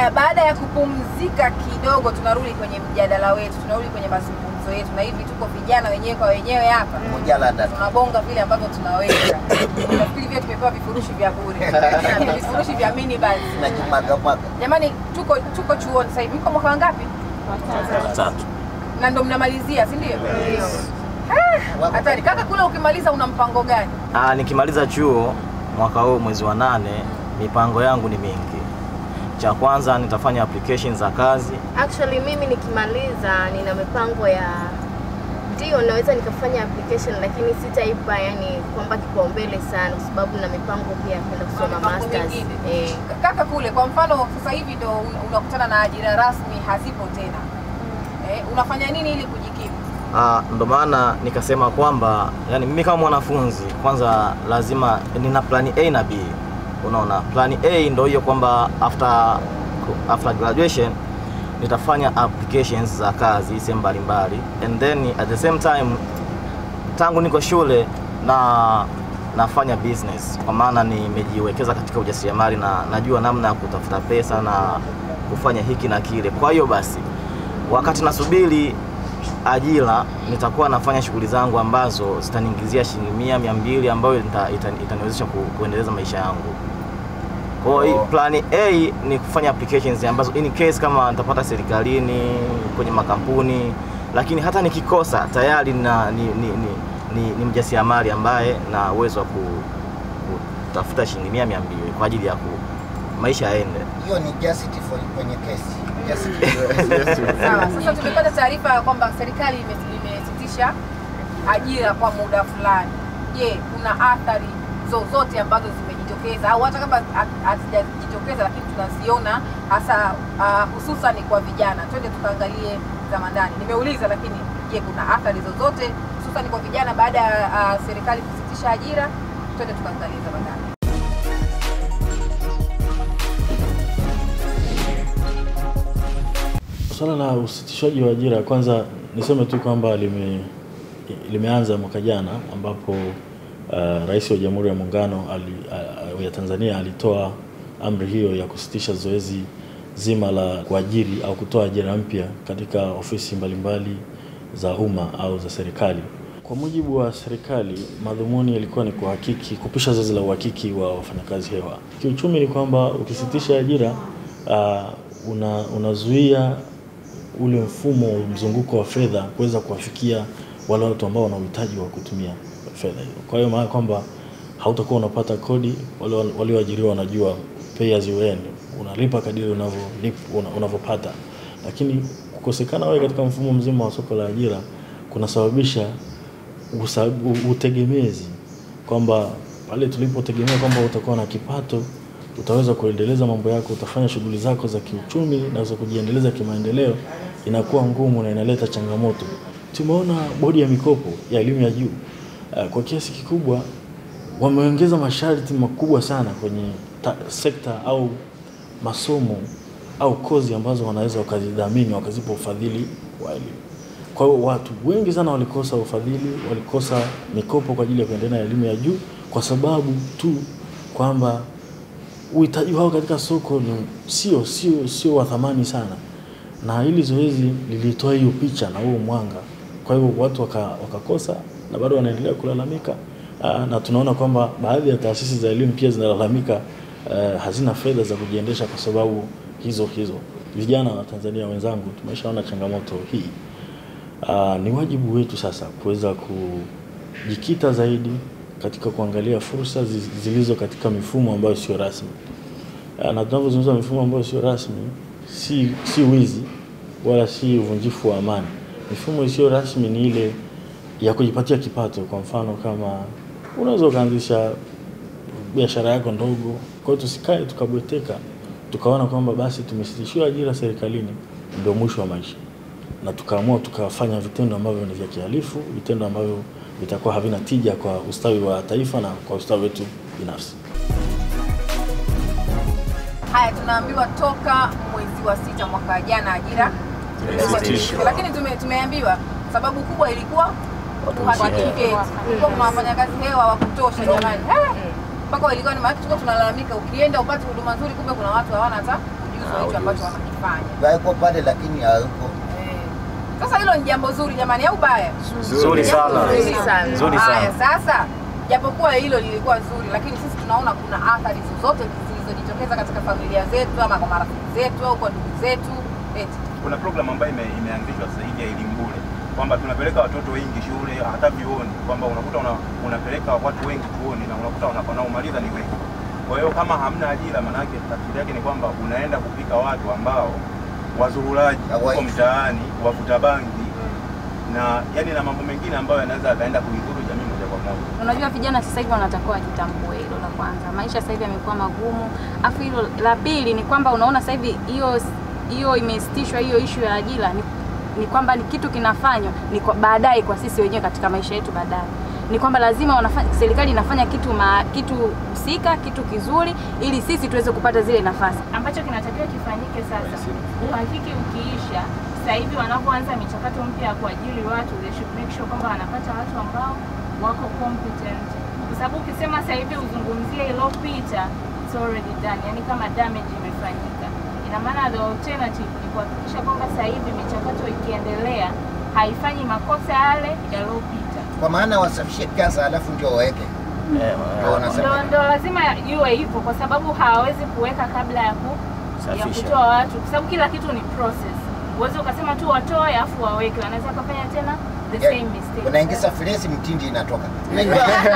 Haya, baada ya kupumzika kidogo, tunarudi kwenye mjadala wetu, tunarudi kwenye mazungumzo yetu, na hivi tuko vijana wenyewe kwa wenyewe hapa Mjalada. tunabonga vile ambavyo tunaweza. Nafikiri vile tumepewa vifurushi vya bure, vifurushi vya mini bus. Tunajimwaga mwaga. Jamani, tuko tuko chuoni sasa hivi. Mko mwaka wangapi? Tatu. Na ndo mnamalizia, si ndio? Wako Hatari. Kaka, kule ukimaliza una mpango gani? Ah, nikimaliza chuo mwaka huu mwezi wa nane, mipango yangu ni mingi. Cha kwanza nitafanya application za kazi. Actually mimi nikimaliza nina mipango ya ndio naweza nikafanya application lakini sitaipa yani kwamba kipaumbele sana kwa sababu na mipango pia ya kwenda kusoma Mipango masters. mingine. Eh. Kaka, kule kwa mfano sasa hivi ndo un- unakutana na ajira rasmi hazipo tena. Eh, unafanya nini ili kujikimu? Ah, ndo maana nikasema kwamba yani mimi kama mwanafunzi kwanza lazima nina plani A na B. Unaona, plani A ndo hiyo kwamba after after graduation nitafanya applications za kazi sehemu mbalimbali and then at the same time tangu niko shule na nafanya business kwa maana nimejiwekeza katika ujasiriamali na najua namna ya kutafuta pesa na kufanya hiki na kile. Kwa hiyo basi, wakati nasubiri ajira nitakuwa nafanya shughuli zangu ambazo zitaniingizia shilingi mia mia mbili ambayo ita- ita- itaniwezesha ku, kuendeleza maisha yangu. Kwa hiyo Oh. plani A ni kufanya applications ambazo in case kama nitapata serikalini, kwenye makampuni, lakini hata nikikosa tayari na, ni, ni, ni, ni, ni mjasiriamali ambaye na uwezo wa ku- kutafuta shilingi mia mia mbili kwa ajili ya ku, maisha yaende. Hiyo ni justice for kwenye kesi. Justice. Sawa, sasa tumepata taarifa ya kwamba serikali ime- imesitisha ajira kwa muda fulani. Je, kuna athari zozote ambazo zimejitokeza au hata kama ha- hazijajitokeza lakini tunaziona hasa uh, hususan kwa vijana? Twende tukaangalie za ndani. Nimeuliza, lakini je, kuna athari zozote hususan kwa vijana baada ya uh, serikali kusitisha ajira? Twende tukaangalie za ndani. Swala la usitishaji wa ajira, kwanza niseme tu kwamba lime, limeanza mwaka jana ambapo uh, Rais wa Jamhuri ya Muungano ali, uh, ya Tanzania alitoa amri hiyo ya kusitisha zoezi zima la kuajiri au kutoa ajira mpya katika ofisi mbalimbali za umma au za serikali. Kwa mujibu wa serikali, madhumuni yalikuwa ni kuhakiki, kupisha zoezi la uhakiki wa wafanyakazi hewa. Kiuchumi ni kwamba ukisitisha ajira uh, una, unazuia ule mfumo wa mzunguko wa fedha kuweza kuwafikia wale watu ambao wana uhitaji wa kutumia fedha hiyo. Kwa hiyo maana kwamba hautakuwa unapata kodi, wale walioajiriwa wanajua pay as you earn, unalipa kadiri unavyolip- una- unavyopata, lakini kukosekana wewe katika mfumo mzima wa soko la ajira kunasababisha usa- u- utegemezi kwamba pale tulipotegemea kwamba utakuwa na kipato utaweza kuendeleza mambo yako, utafanya shughuli zako za kiuchumi na za kujiendeleza kimaendeleo, inakuwa ngumu na inaleta changamoto. Tumeona bodi ya mikopo ya elimu ya juu uh, kwa kiasi kikubwa wameongeza masharti makubwa sana kwenye ta, sekta au masomo au kozi ambazo wanaweza wakazidhamini wakazipa ufadhili wa elimu. Kwa hiyo watu wengi sana walikosa ufadhili, walikosa mikopo kwa ajili ya kuendelea na elimu ya juu kwa sababu tu kwamba uhitaji wao katika soko ni sio sio sio wa thamani sana, na hili zoezi lilitoa hiyo picha na huo mwanga. Kwa hiyo watu waka, wakakosa na bado wanaendelea kulalamika. Aa, na tunaona kwamba baadhi ya taasisi za elimu pia zinalalamika uh, hazina fedha za kujiendesha kwa sababu hizo hizo. Vijana wa Tanzania wenzangu, tumeshaona changamoto hii. Uh, ni wajibu wetu sasa kuweza kujikita zaidi katika kuangalia fursa zi- zilizo katika mifumo ambayo sio rasmi. Uh, na tunavyozungumza mifumo ambayo sio rasmi, si, si wizi wala si uvunjifu wa amani. Mifumo isiyo rasmi ni ile ya kujipatia kipato. Kwa mfano, kama unaweza ukaanzisha biashara yako ndogo. Kwa hiyo tusikae tukabweteka tukaona kwamba basi tumesitishiwa ajira serikalini, ndio mwisho wa maisha, na tukaamua tukafanya vitendo ambavyo ni vya kihalifu, vitendo ambavyo vitakuwa havina tija kwa ustawi wa taifa na kwa ustawi wetu binafsi. Haya, tunaambiwa toka mwezi wa sita mwaka jana ajira Imesitishwa. lakini tume, tumeambiwa sababu kubwa ilikuwa uhakiki kulikuwa kuna wafanyakazi hewa wa kutosha jamani. Eh, mpaka ilikuwa ni maana tulikuwa tunalalamika, ukienda upate huduma nzuri, kumbe kuna watu hawana hata ujuzi wa hicho ambacho wanakifanya. Wako pale lakini hayuko. Eh. Sasa hilo ni jambo zuri jamani, au baya? Nzuri sana. Nzuri sana. Nzuri Haya, sana. sasa japokuwa hilo lilikuwa zuri, lakini sisi tunaona kuna athari zozote zilizojitokeza katika familia zetu ama kwa marafiki zetu au kwa ndugu zetu eti kuna program ambayo ime, imeanzishwa sasa hivi ya elimu bure kwamba tunapeleka watoto wengi shule hata vyuoni, kwamba unakuta una, unapeleka watu wengi chuoni na unakuta wana- wanaomaliza ni wengi. Kwa hiyo kama hamna ajira, maanake tafsiri yake ni kwamba unaenda kupika watu ambao wazurulaji huko Hawaishi. mtaani, wavuta bangi na yani na mambo mengine ambayo yanaweza yakaenda kuidhuru jamii moja kwa moja. Unajua vijana sasa hivi wanatakiwa wajitambue, hilo la kwanza. Maisha sasa hivi yamekuwa magumu, afu hilo la pili ni kwamba unaona sasa hivi hiyo hiyo imesitishwa hiyo ishu ya ajira ni, ni kwamba ni kitu kinafanywa ni kwa baadaye kwa sisi wenyewe katika maisha yetu baadaye ni kwamba lazima wanafanya, serikali inafanya kitu ma, kitu husika kitu kizuri ili sisi tuweze kupata zile nafasi. ambacho kinatakiwa kifanyike sasa, uhakiki ukiisha, sasa hivi wanapoanza michakato mpya ya kuajiri watu, they should make sure kwamba wanapata watu ambao wako competent, kwa sababu ukisema sasa hivi uzungumzie iliyopita, it's already done, yani kama damage imefanyika. Ina maana the alternative ni kuhakikisha kwamba sasa hivi michakato ikiendelea haifanyi makosa yale yaliyopita. Kwa maana wasafishe kasa alafu ndio waweke. Ndio wanasema. Ndo, ndo lazima iwe hivyo, kwa sababu hawawezi kuweka kabla ya, ku, ya Safisha. kutoa watu, kwa sababu kila kitu ni process. Uwezi ukasema tu watoe afu waweke, wanaweza kufanya tena the Yeah. same mistake. Unaingiza filesi mtindi inatoka. Unajua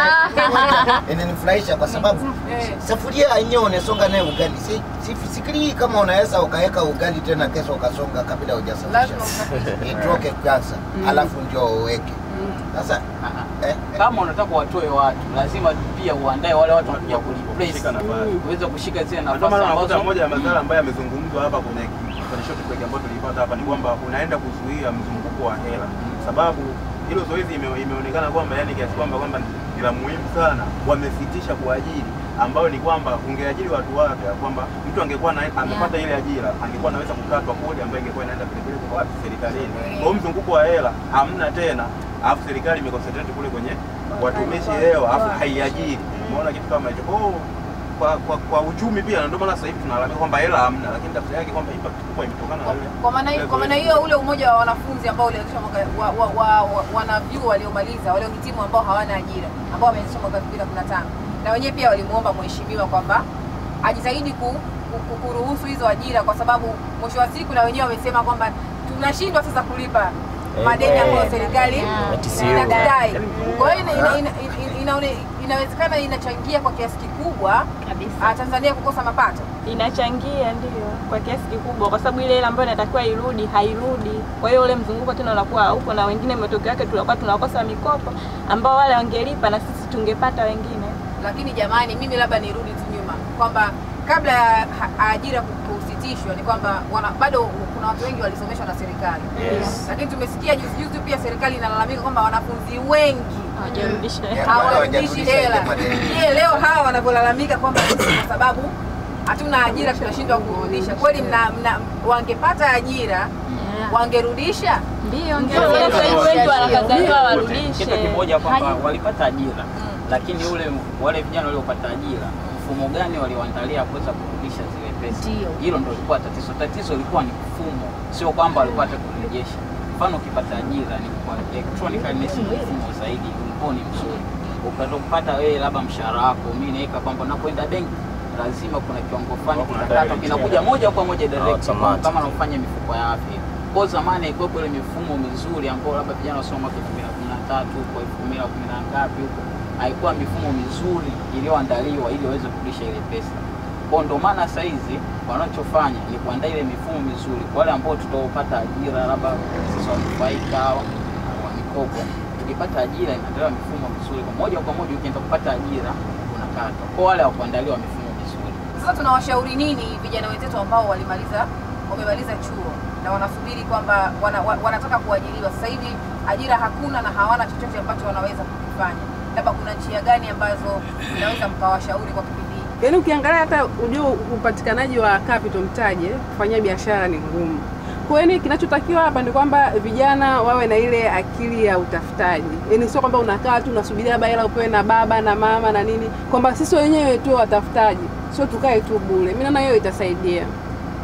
inanifurahisha kwa sababu eh, safuria yenyewe unasonga naye ugali. Si sifikirii kama unaweza ukaweka ugali tena kesho ukasonga kabla hujasafisha. lazima usafishe. Itoke kwanza alafu ndio uweke. Sasa eh, kama unataka watoe watu lazima pia uandae wale watu wanakuja kureplace Kushika nafasi. uweze kushika zile Ndio nafasi maana unakuta ambazo moja ya madhara ambayo yamezungumzwa hapa kwenye kwenye short break ambayo tulipata hapa ni kwamba unaenda kuzuia mzunguko wa hela, sababu hilo zoezi ime, imeonekana kwamba yani kiasi kwamba kwamba ni la muhimu sana, wamesitisha kuajiri ambayo ni kwamba ungeajiri watu wapya, kwamba mtu angekuwa na, amepata ile ajira angekuwa anaweza kukatwa kodi ambayo ingekuwa inaenda vile vile kwa wapi serikalini. Kwa hiyo mzunguko wa hela hamna tena, alafu serikali imeconcentrate kule kwenye watumishi hewa, alafu haiajiri. Umeona kitu kama hicho. Kwa hiyo kwa, kwa, kwa uchumi pia, na ndio maana sasa hivi tunalalamika kwamba hela hamna, lakini tafsiri yake kwamba impact kubwa imetokana na ile Kwa maana hiyo, kwa maana hiyo ule umoja wa wanafunzi ambao ulianzishwa mwaka wa, wa, wa, wa, wanavyuo waliomaliza waliohitimu ambao hawana ajira ambao wameanzishwa mwaka 2015 na wenyewe pia walimuomba mheshimiwa kwamba ajitahidi ku, ku, ku, kuruhusu hizo ajira kwa sababu mwisho wa siku na wenyewe wamesema kwamba tunashindwa sasa kulipa Eh, madeni eh. ambayo serikali Ya TCU. inadai. Kwa hiyo ina, ina, ina, ina, inaone- inawezekana inachangia kwa kiasi kikubwa kabisa. ah, Tanzania kukosa mapato. inachangia ndio kwa kiasi kikubwa, kwa sababu ile hela ambayo inatakiwa irudi hairudi. Kwa hiyo ule mzunguko tena unakuwa haupo, na wengine matokeo yake tunakuwa tunakosa mikopo ambao wale wangelipa na sisi tungepata wengine. lakini jamani, mimi labda nirudi tu nyuma kwamba kabla ya ha- ajira ku- kusitishwa ni kwamba wana, bado kuna watu wengi walisomeshwa na serikali Yes. lakini tumesikia juzi juzi pia serikali inalalamika kwamba wanafunzi wengi Hawajarudisha Yeah. hawarudishi hawajarudisha hela. ile madeni. Je, leo hawa wanavyolalamika kwamba sisi kwa sababu hatuna ajira tunashindwa kurudisha, kweli mna, mna, wangepata ajira wangerudisha? Ndio, ndio sasa hivi wengi wanakataliwa warudishe. kitu kimoja kwamba walipata ajira lakini ule wale vijana waliopata ajira mfumo gani walioandalia kuweza kurudisha zile pesa Ndio. hilo ndo lilikuwa tatizo tatizo lilikuwa ni mfumo sio kwamba walipata kurejesha mfano ukipata ajira ni kwa electronic message mfumo zaidi ulikuwa ni mzuri ukaweza kupata wewe labda mshahara wako mimi naweka kwamba napoenda benki lazima kuna kiwango fulani Kuna kitakatwa direct. kinakuja moja kwa moja direct Automatic. kama unafanya mifuko ya afya kwa zamani ilikuwepo ile mifumo mizuri ambayo labda vijana wasoma mwaka 2013 huko 2010 na ngapi huko haikuwa mifumo mizuri iliyoandaliwa ili waweze kurudisha ile pesa. Kwa ndo maana sasa hizi wanachofanya ni kuandaa ile mifumo mizuri kwa wale ambao tutaopata ajira, labda sisi wanufaika wa mikopo. Tukipata ajira inaandaliwa mifumo mizuri, kwa moja kwa moja ukienda kupata ajira unakatwa. Kwa wale hawakuandaliwa mifumo mizuri Sasa tunawashauri nini vijana wenzetu ambao walimaliza wamemaliza chuo na wanasubiri kwamba wana, wa- wanataka kuajiriwa sasa hivi, ajira hakuna na hawana chochote ambacho wanaweza kukifanya, labda kuna njia gani ambazo mnaweza mkawashauri kwa kipindi hiki? Yaani ukiangalia hata ujue upatikanaji wa capital mtaji kufanyia biashara ni ngumu. Kwa hiyo kinachotakiwa hapa ni kwamba vijana wawe na ile akili ya utafutaji, yaani sio kwamba unakaa tu unasubiria labda hela upewe na baba na mama na nini, kwamba sisi wenyewe tu watafutaji, sio tukae tu bure. Mimi naona hiyo itasaidia.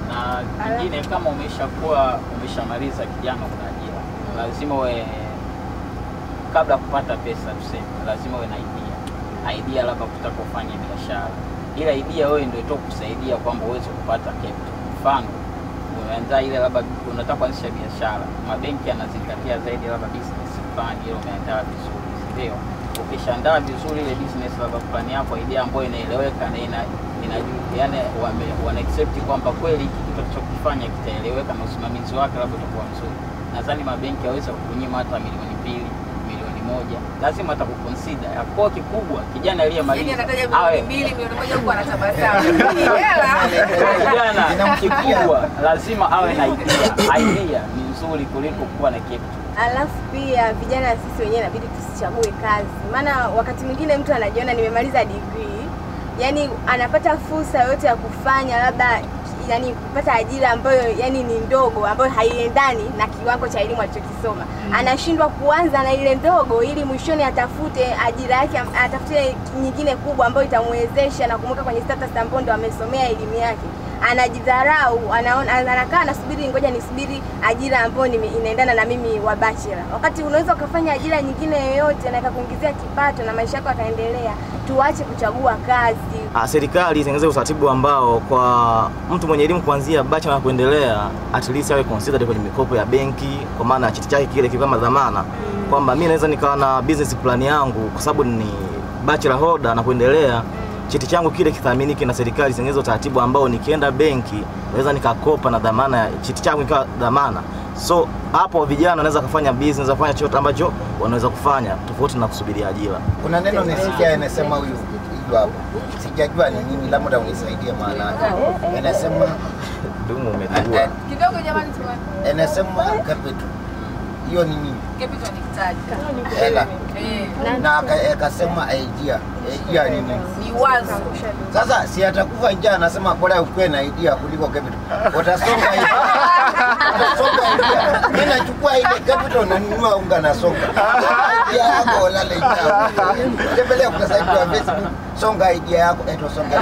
na kingine kama umeshakuwa umeshamaliza kijana kuna ajira lazima uwe kabla ya kupata pesa tuseme lazima uwe na idea idea labda kutaka ufanye biashara ila idea wewe ndio itoka kusaidia kwamba uweze kupata capital mfano umeanza ile labda unataka kuanzisha biashara mabenki yanazingatia zaidi labda business plan ile umeandaa vizuri si ndio ukishaandaa vizuri ile business labda plan yako idea ambayo inaeleweka na ina inajua yani wame, wana accept kwamba kweli hiki kitu tunachokifanya kitaeleweka na usimamizi wake labda utakuwa mzuri nadhani mabenki yaweza kukunyima hata milioni mbili milioni moja lazima hata kuconsider yakuwa kikubwa kijana Yaani aliyemaliza anataja awe milioni mbili, milioni moja huku anatabasamu. Hii hela. kijana kikubwa lazima awe na idea idea ni nzuri kuliko kuwa na kitu Alafu pia vijana sisi wenyewe inabidi tusichague kazi, maana wakati mwingine mtu anajiona nimemaliza degree, yani anapata fursa yoyote ya kufanya labda yani kupata ajira ambayo yani ni ndogo ambayo haiendani na kiwango cha elimu alichokisoma anashindwa kuanza na ile ndogo ili mwishoni atafute ajira yake am- atafute nyingine kubwa ambayo itamwezesha na kumweka kwenye status ambayo ndo amesomea elimu yake anajidharau anaona anakaa anasubiri ngoja nisubiri ajira ambayo nime- inaendana na mimi wa bachelor wakati unaweza ukafanya ajira nyingine yoyote na ikakuingizia kipato na maisha yako yakaendelea tuache kuchagua kazi Ah, serikali itengeneze utaratibu ambao kwa mtu mwenye elimu kuanzia bachelor na kuendelea at least awe considered kwenye mikopo ya benki, kwa maana cheti chake kile kikiwa kama dhamana kwamba mimi naweza nikawa na business plan yangu kwa sababu ni bachelor holder na kuendelea cheti changu kile kithaminiki na serikali itengeneze utaratibu ambao nikienda benki naweza nikakopa na dhamana ya cheti changu ikawa dhamana. So hapo vijana wanaweza kufanya business, kufanya chochote ambacho wanaweza kufanya tofauti na kusubiria ajira. Kuna neno nisikia anasema huyu hilo hapo, sijajua ni nini, labda unisaidie maana yake. Anasema Dumu umetigua. Kidogo jamani, tume- anasema capital, hiyo ni nini? capital ni kitaji. Hela Eh, na aka- akasema idea, idea ni nini? ni wazo. Sasa si atakufa njaa, anasema bora ukuwe na idea kuliko capital. Utasonga hivi. Utasonga idea. Mimi nachukua ile capital na ninunua unga na songa. Idea yako lale njaa. Tembelea ukurasa wetu wa Facebook, songa idea yako, eto songa.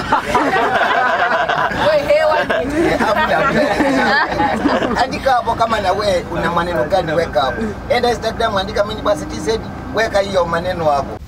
We hewa Eh, hamna. Andika hapo kama na we una maneno gani, weka hapo. Enda Instagram, andika mimi basi TZ, weka hiyo maneno hapo.